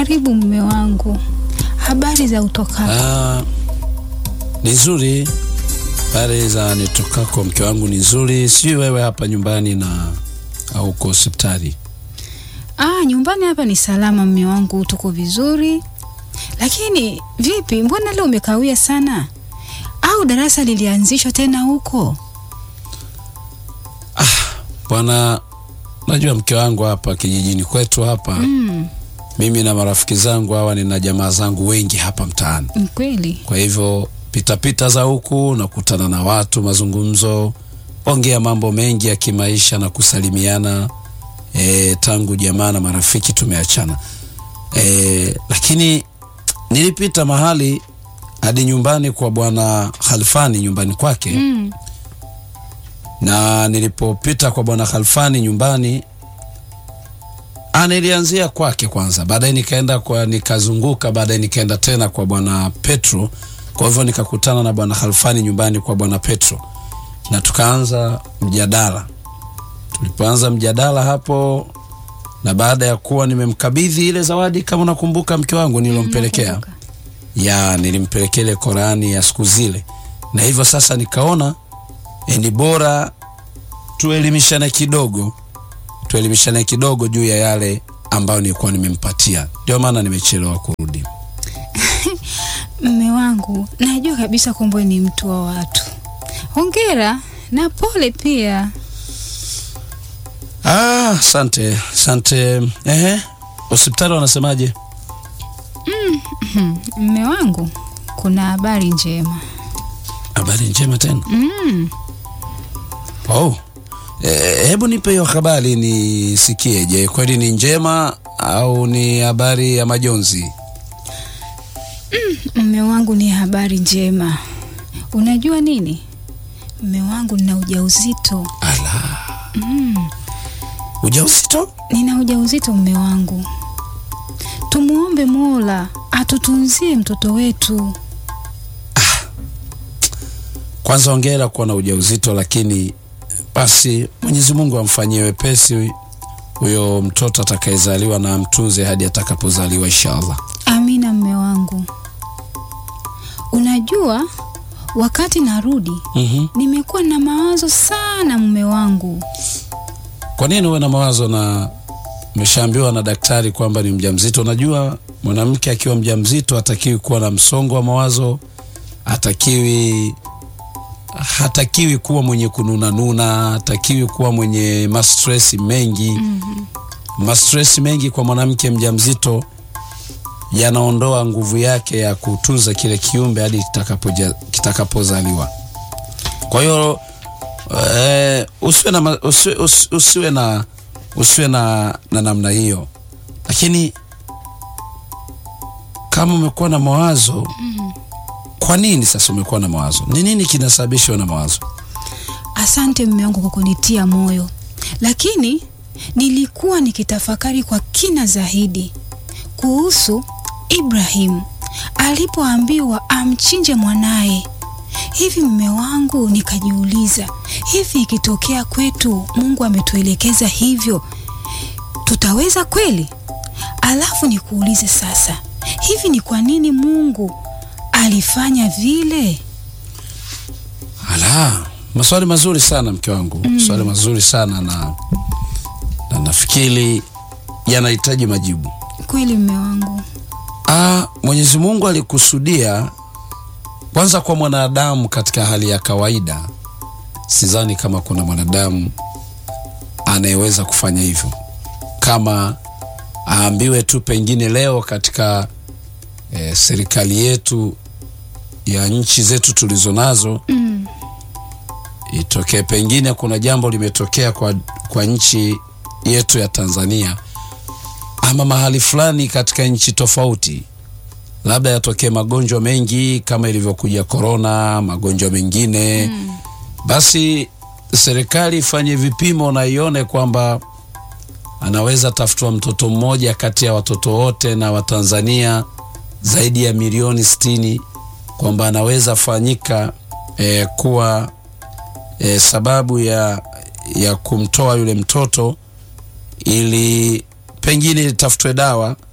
Karibu mume wangu, habari za utokako? Ah, ni nzuri. Habari za nitokako mke wangu ni nzuri. Sijui wewe hapa nyumbani na au uko hospitali? Ah, nyumbani hapa ni salama mume wangu, tuko vizuri. Lakini vipi, mbona leo umekawia sana? Au darasa lilianzishwa tena huko? Bwana, najua mke wangu hapa kijijini kwetu hapa Mm, mimi na marafiki zangu hawa, nina jamaa zangu wengi hapa mtaani. ni kweli. Kwa hivyo pitapita za huku nakutana na watu, mazungumzo, ongea mambo mengi ya kimaisha na kusalimiana. E, tangu jamaa na marafiki tumeachana. E, lakini nilipita mahali hadi nyumbani kwa bwana Khalfani nyumbani kwake Mm, na nilipopita kwa bwana Khalfani nyumbani ah, nilianzia kwake kwanza, baadaye nikaenda kwa nikazunguka, baadaye nikaenda tena kwa bwana Petro. Kwa hivyo nikakutana na bwana Khalfani nyumbani kwa bwana Petro na tukaanza mjadala. Tulipoanza mjadala hapo, na baada ya kuwa nimemkabidhi ile zawadi, kama unakumbuka mke wangu nilompelekea nakumbuka. ya nilimpelekea ile Korani ya siku zile, na hivyo sasa nikaona eh, ni bora tuelimishane kidogo, tuelimishane kidogo juu ya yale ambayo nilikuwa nimempatia. Ndio maana nimechelewa kurudi. Mme wangu, najua kabisa kwamba wewe ni mtu wa watu. Hongera na pole pia. Ah, asante asante. Ehe, hospitali wanasemaje? Mme wangu, kuna habari njema. Habari njema tena. Mm, Oh, eh, hebu nipe hiyo habari nisikie. Je, kweli ni njema au ni habari ya majonzi? mme wangu, ni habari njema. Unajua nini? Mme wangu, nina ujauzito. Ala, ujauzito? Nina ujauzito mme wangu. Tumuombe Mola atutunzie mtoto wetu. Kwanza hongera kuwa na ujauzito, lakini basi Mwenyezi Mungu amfanyie wepesi huyo mtoto atakayezaliwa na amtunze hadi atakapozaliwa inshallah. Amina mme wangu. Unajua, wakati narudi Mhm. nimekuwa na mawazo sana mme wangu. Kwa nini uwe na mawazo na umeshaambiwa na daktari kwamba ni mjamzito? Unajua mwanamke akiwa mjamzito hatakiwi kuwa na msongo wa mawazo, hatakiwi hatakiwi kuwa mwenye kununanuna, hatakiwi kuwa mwenye mastresi mengi. Mhm. Mastresi mengi kwa mwanamke mjamzito yanaondoa nguvu yake ya kutunza kile kiumbe hadi kitakapoja- kitakapozaliwa. Kwa hiyo eh, usiwe na, ma- usiwe, usi- usiwe na usiwe na, na namna hiyo, lakini kama umekuwa na mawazo kwa nini sasa umekuwa na mawazo? Ni nini kinasababishwa na mawazo? Asante mme wangu kwa kunitia moyo, lakini nilikuwa nikitafakari kwa kina zaidi kuhusu Ibrahimu alipoambiwa amchinje mwanaye. Hivi mme wangu, nikajiuliza, hivi ikitokea kwetu Mungu ametuelekeza hivyo, tutaweza kweli? Alafu nikuulize sasa, hivi ni kwa nini Mungu alifanya vile? Ala, maswali mazuri sana mke wangu, maswali mazuri sana na, na nafikiri yanahitaji majibu. Kweli mme wangu. Ah, Mwenyezi Mungu alikusudia kwanza kwa mwanadamu katika hali ya kawaida. Sidhani kama kuna mwanadamu anayeweza kufanya hivyo, kama aambiwe tu pengine leo katika eh, serikali yetu ya nchi zetu tulizo nazo Mm. itokee pengine kuna jambo limetokea kwa, kwa nchi yetu ya Tanzania ama mahali fulani katika nchi tofauti, labda yatokee magonjwa mengi kama ilivyokuja korona, magonjwa mengine Mm. basi serikali ifanye vipimo na ione kwamba anaweza tafutwa mtoto mmoja kati ya watoto wote na Watanzania zaidi ya milioni sitini kwamba anaweza fanyika eh, kuwa eh, sababu ya, ya kumtoa yule mtoto ili pengine itafutwe dawa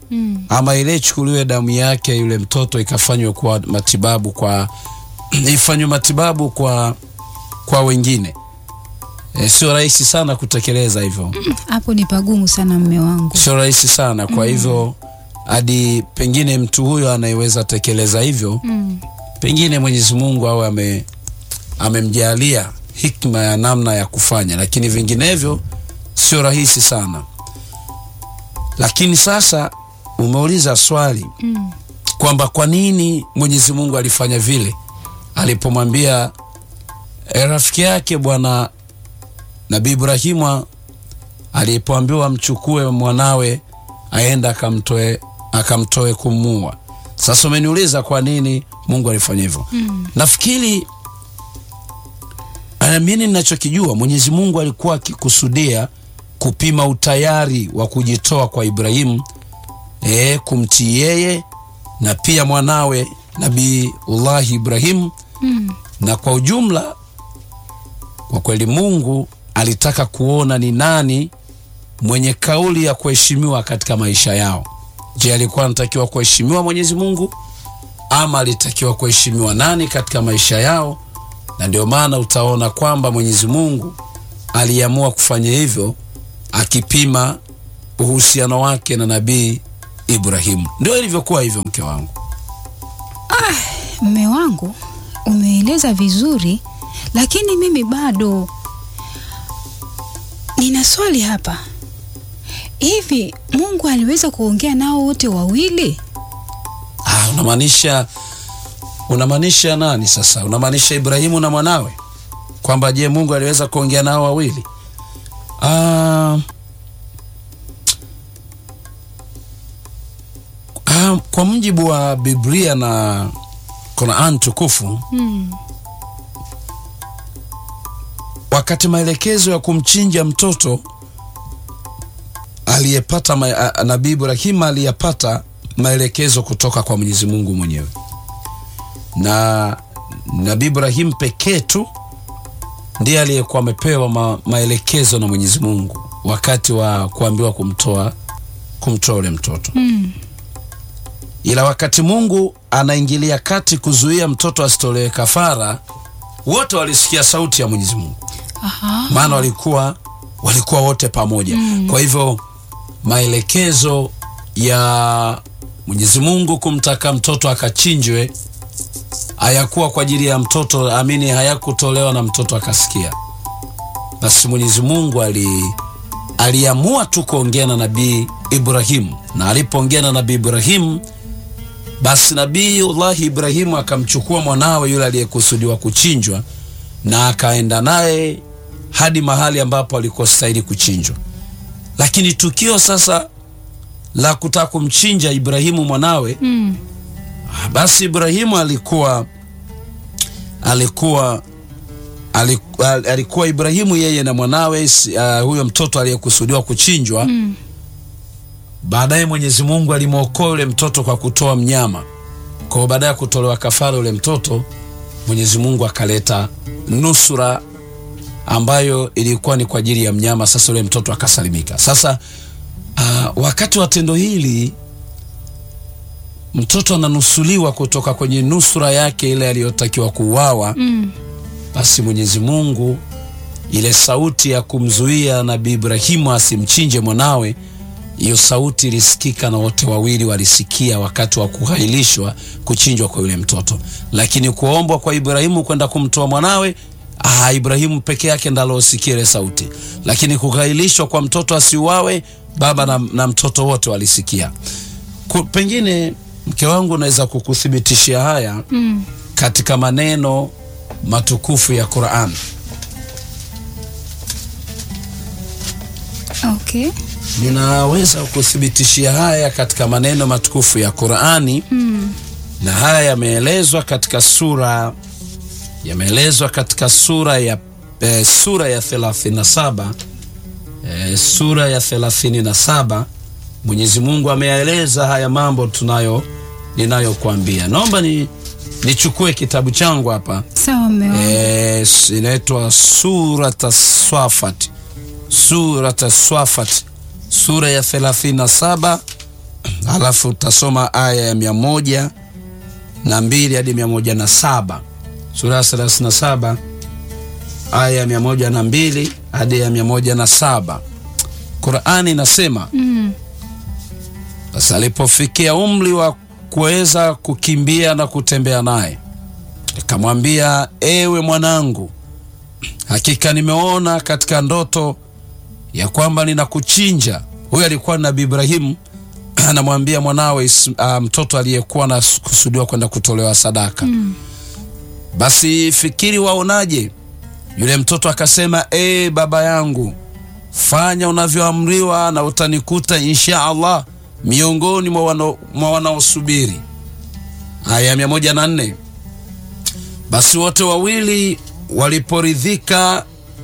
Mm. ama ile ichukuliwe damu yake yule mtoto ikafanywe kwa matibabu kwa ifanywe matibabu kwa kwa wengine e, sio rahisi sana kutekeleza hivyo Hapo ni pagumu sana mme wangu. sio rahisi sana kwa hivyo hadi pengine mtu huyo anayeweza tekeleza hivyo Mm. pengine Mwenyezi Mungu awe ame amemjalia hikma ya namna ya kufanya, lakini vinginevyo sio rahisi sana. Lakini sasa umeuliza swali Mm. kwamba kwa nini Mwenyezi Mungu alifanya vile alipomwambia eh, rafiki yake bwana Nabii Ibrahimu alipoambiwa amchukue mwanawe aenda akamtoe akamtoe kumuua. Sasa umeniuliza kwa nini Mungu alifanya hivyo? Mm. Nafikiri ah, mimi ninachokijua Mwenyezi Mungu alikuwa akikusudia kupima utayari wa kujitoa kwa Ibrahimu e, kumtii yeye na pia mwanawe Nabiullahi Ibrahimu Mm. na kwa ujumla, kwa kweli Mungu alitaka kuona ni nani mwenye kauli ya kuheshimiwa katika maisha yao. Je, alikuwa anatakiwa kuheshimiwa Mwenyezi Mungu ama alitakiwa kuheshimiwa nani katika maisha yao? Na ndio maana utaona kwamba Mwenyezi Mungu aliamua kufanya hivyo, akipima uhusiano wake na Nabii Ibrahimu. Ndio ilivyokuwa hivyo, mke wangu. Mme wangu umeeleza vizuri, lakini mimi bado nina swali hapa. Hivi Mungu aliweza kuongea nao wote wawili? Ah, unamaanisha unamaanisha nani sasa? Unamaanisha Ibrahimu na mwanawe, kwamba je, Mungu aliweza kuongea nao wawili? Ah, ah, kwa mujibu wa Biblia na Qur'an tukufu, Mm. wakati maelekezo ya kumchinja mtoto aliyepata ma, a- Nabii Ibrahim aliyapata maelekezo kutoka kwa Mwenyezi Mungu mwenyewe, na Nabii Ibrahim pekee tu ndiye aliyekuwa amepewa ma, maelekezo na Mwenyezi Mungu wakati wa kuambiwa kumtoa kumtoa ule mtoto Mm. ila wakati Mungu anaingilia kati kuzuia mtoto asitolewe kafara, wote walisikia sauti ya Mwenyezi Mungu, Aha. maana walikuwa walikuwa wote pamoja. Kwa hivyo maelekezo ya Mwenyezi Mungu kumtaka mtoto akachinjwe hayakuwa kwa ajili ya mtoto, amini, hayakutolewa na mtoto akasikia. Basi Mwenyezi Mungu ali aliamua tu kuongea na Nabii Ibrahimu, na alipoongea na Nabii Ibrahimu basi Nabiullahi Ibrahimu akamchukua mwanawe yule aliyekusudiwa kuchinjwa na akaenda naye hadi mahali ambapo alikostahili kuchinjwa. Lakini tukio sasa la kutaka kumchinja Ibrahimu mwanawe, Mm. basi Ibrahimu alikuwa alikuwa aliku- al- alikuwa Ibrahimu yeye na mwanawe si- uh, huyo mtoto aliyekusudiwa kuchinjwa Mm. Baadaye Mwenyezi Mungu alimwokoa yule mtoto kwa kutoa mnyama. Kwa hiyo baada ya kutolewa kafara yule mtoto, Mwenyezi Mungu akaleta nusura ambayo ilikuwa ni kwa ajili ya mnyama. Sasa yule mtoto akasalimika. Sasa uh, wakati wa tendo hili mtoto ananusuliwa kutoka kwenye nusura yake ile aliyotakiwa kuuawa. Mm. Basi Mwenyezi Mungu ile sauti ya kumzuia Nabii Ibrahimu asimchinje mwanawe, hiyo sauti ilisikika na wote wawili walisikia wakati wa kuhailishwa kuchinjwa kwa yule mtoto, lakini kuombwa kwa Ibrahimu kwenda kumtoa mwanawe, ah, Ibrahimu peke yake ndo alosikia ile sauti, lakini kuhailishwa kwa mtoto asiuawe, baba na, na mtoto wote walisikia. Ku, pengine mke wangu naweza kukuthibitishia haya Mm. katika maneno matukufu ya Qur'an. Okay. Ninaweza kukuthibitishia haya katika maneno matukufu ya Qur'ani Mm. na haya yameelezwa katika sura yameelezwa katika sura ya eh, sura ya 37 eh, sura ya 37 Mwenyezi Mungu ameyaeleza haya mambo tunayo ninayokuambia. Naomba ni nichukue kitabu changu hapa Sawa mme wangu. Eh, s- inaitwa surata swafat surata swafat sura ya 37 halafu utasoma aya ya mia moja na mbili hadi mia moja na saba sura ya thelathini na saba aya ya mia moja na mbili hadi ya mia moja na saba Qurani inasema Mm. basi alipofikia umri wa kuweza kukimbia na kutembea naye, nikamwambia, ewe mwanangu, hakika nimeona katika ndoto ya kwamba ninakuchinja. Huyu alikuwa ni Nabii Ibrahimu anamwambia mwanawe Is- ah, mtoto aliyekuwa anakusudiwa kwenda kutolewa sadaka. Mm. Basi fikiri waonaje? Yule mtoto akasema, ee baba yangu, fanya unavyoamriwa na utanikuta insha Allah miongoni mwa wano- mwa wanaosubiri. Aya ya mia moja na nne. Basi wote wawili waliporidhika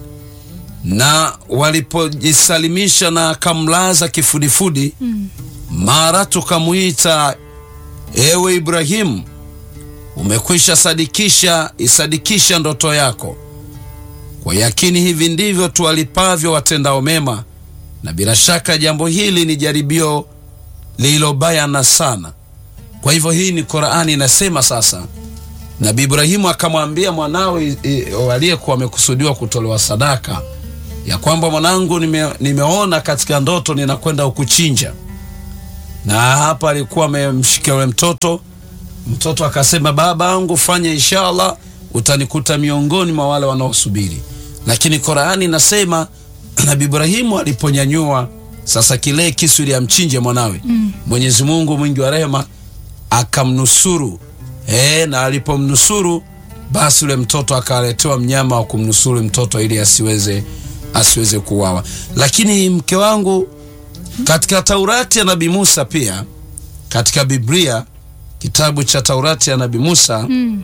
na walipojisalimisha na akamlaza kifudifudi, Mm. mara tukamwita, ewe Ibrahimu, umekwisha sadikisha, isadikisha ndoto yako. Kwa yakini hivi ndivyo tuwalipavyo watendao mema, na bila shaka jambo hili ni jaribio lililobayana sana. Kwa hivyo hii ni Qurani inasema sasa, Nabii Ibrahimu akamwambia mwanawe i- aliyekuwa amekusudiwa kutolewa sadaka ya kwamba mwanangu, nime, nimeona katika ndoto ninakwenda ukuchinja. Na hapa alikuwa amemshikia yule mtoto. Mtoto akasema, baba yangu, fanya inshallah, utanikuta miongoni mwa wale wanaosubiri. Lakini Qurani inasema Nabii Ibrahimu aliponyanyua sasa kile kisu ili amchinje mwanawe, Mm. Mwenyezi Mungu mwingi wa rehema akamnusuru e, na alipomnusuru basi yule mtoto akaletewa mnyama wa kumnusuru mtoto ili asiweze asiweze kuuawa. Lakini mke wangu, katika Taurati ya Nabii Musa, pia katika Biblia, kitabu cha Taurati ya Nabii Musa, Mm.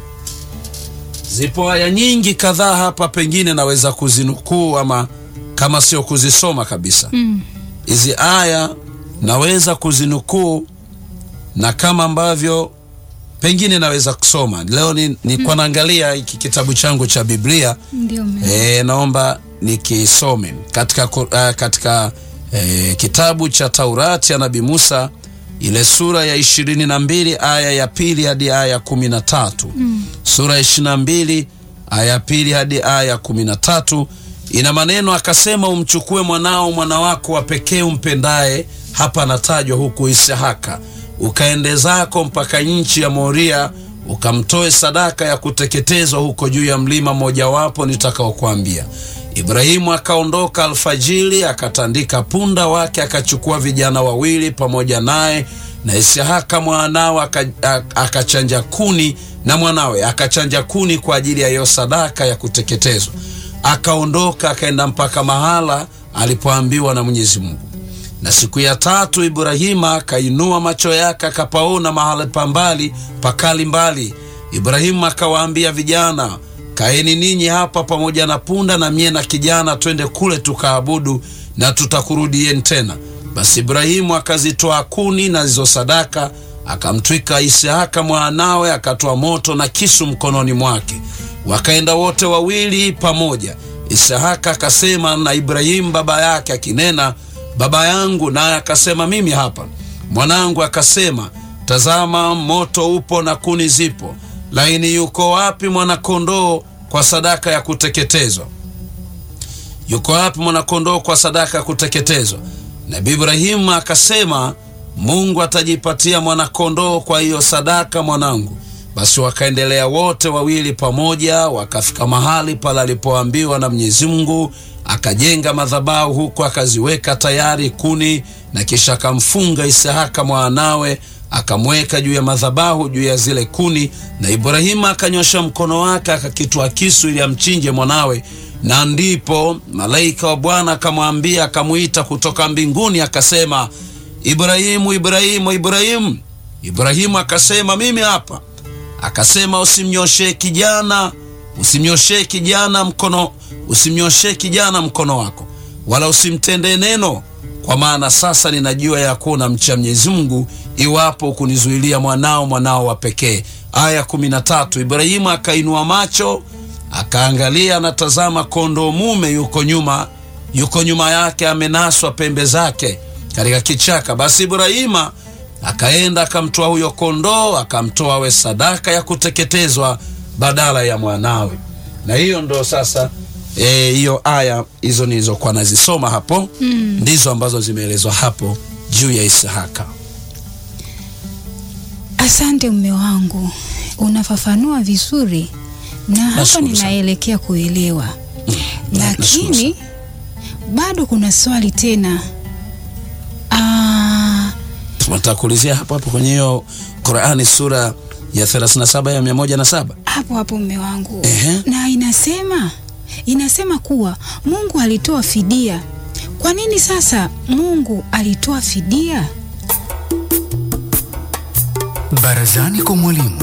zipo aya nyingi kadhaa hapa, pengine naweza kuzinukuu ama kama sio kuzisoma kabisa. Mm. Hizi aya naweza kuzinukuu na kama ambavyo pengine naweza kusoma leo. Ni, ni kwa naangalia hiki kitabu changu cha Biblia Ndio mme. e, naomba nikisome katika, ku- uh, katika e, kitabu cha Taurati ya Nabii Musa ile sura ya ishirini na mbili aya ya pili hadi aya ya kumi na tatu Mm. sura ya ishirini na mbili aya ya pili hadi aya ya kumi na tatu ina maneno akasema, umchukue mwanao mwana wako wa pekee umpendaye, hapa anatajwa huku Isihaka, ukaende zako mpaka nchi ya Moria, ukamtoe sadaka ya kuteketezwa huko juu ya mlima mmojawapo nitakaokuambia. Ibrahimu akaondoka alfajiri, akatandika punda wake, akachukua vijana wawili pamoja naye na Isihaka mwanawe aka- a- akachanja kuni na mwanawe akachanja kuni kwa ajili ya hiyo sadaka ya kuteketezwa. Akaondoka akaenda mpaka mahala alipoambiwa na Mwenyezi Mungu. Na siku ya tatu Ibrahima akainua macho yake akapaona mahali pa mbali pakali mbali. Ibrahimu akawaambia vijana, kaeni ninyi hapa pamoja na punda, na mie na kijana twende kule tukaabudu, na tutakurudieni tena. Basi Ibrahimu akazitoa kuni na hizo sadaka, akamtwika Isihaka mwanawe, akatoa moto na kisu mkononi mwake. Wakaenda wote wawili pamoja. Isihaka akasema na Ibrahimu baba yake akinena, baba yangu, naye akasema mimi hapa. Mwanangu akasema, tazama, moto upo na kuni zipo, lakini yuko wapi mwanakondoo kwa sadaka ya kuteketezwa? Yuko wapi mwanakondoo kwa sadaka ya kuteketezwa? Nabii Ibrahimu akasema, Mungu atajipatia mwanakondoo kwa hiyo sadaka, mwanangu. Basi wakaendelea wote wawili pamoja, wakafika mahali pale alipoambiwa na Mwenyezi Mungu. Akajenga madhabahu huko, akaziweka tayari kuni, na kisha akamfunga Isihaka mwanawe, akamweka juu ya madhabahu, juu ya zile kuni. Na Ibrahimu akanyosha mkono wake, akakitwa kisu ili amchinje mwanawe na ndipo malaika wa Bwana akamwambia, akamwita kutoka mbinguni, akasema, Ibrahimu, Ibrahimu, Ibrahimu. Ibrahimu akasema, mimi hapa. Akasema, usimnyoshee kijana, usimnyoshee kijana mkono, usimnyoshee kijana mkono wako, wala usimtendee neno, kwa maana sasa ninajua ya kuwa unamcha Mwenyezi Mungu, iwapo kunizuilia mwanao, mwanao wa pekee. Aya kumi na tatu. Ibrahimu akainua macho akaangalia, anatazama kondoo mume yuko nyuma, yuko nyuma yake, amenaswa pembe zake katika kichaka. Basi Ibrahima akaenda akamtoa huyo kondoo akamtoa we sadaka ya kuteketezwa badala ya mwanawe na hiyo ndo sasa eh, hiyo aya hizo nilizokuwa nazisoma hapo Mm. ndizo ambazo zimeelezwa hapo juu ya isihaka Asante mume wangu, unafafanua vizuri na hapa Nashukuru sana. ninaelekea kuelewa, na- nashukuru lakini bado kuna swali tena. Ah, tunataka kuulizia hapo hapo kwenye hiyo qurani sura ya 37 ya 107 hapo hapo mume wangu, Ehe. na inasema inasema kuwa Mungu alitoa fidia. Kwa nini sasa Mungu alitoa fidia? Barazani kwa mwalimu.